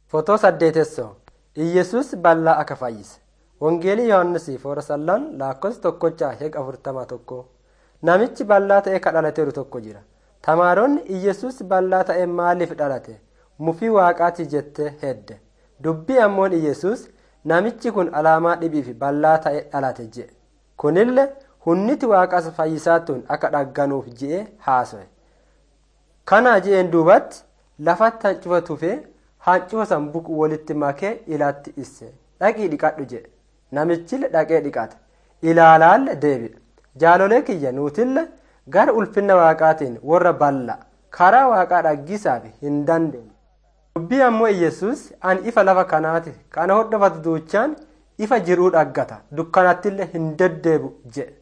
Fotoo saddeetessoo Iyyesuus bal'aa akka fayyise. Wangeelii Yohaannis foora sallaan lakkoofsa tokkocha heqa afurtama tokko. Namichi bal'aa ta'e ka dhalateeru tokko jira. Tamaaronni Iyyesuus bal'aa ta'e maaliif dhalate? Mufii waaqaati jettee hedde. Dubbii ammoon Iyyesuus namichi kun alaamaa dhibiif bal'aa ta'e dhalate jedhe. Kunillee hunniti waaqas fayyisaattuun akka dhagganuuf je'ee haaso'e. Kana je'een duubatti lafatti hancufa tufee hancufa san buqu walitti makee ilaatti isse. Dhaqii dhiqadhu jedhe. Namichille dhaqee dhiqate. Ilaalaalle deebi'e. Jaalolee kiyya nuutille gara ulfinna waaqaatiin warra bal'a karaa waaqaa dhaggisaaf hin dandeenye. Dubbii ammoo Iyyasuus ani ifa lafa kanaati kana hordofatu duuchaan ifa jiruu dhaggata dukkanattillee hin deddeebu jedhe.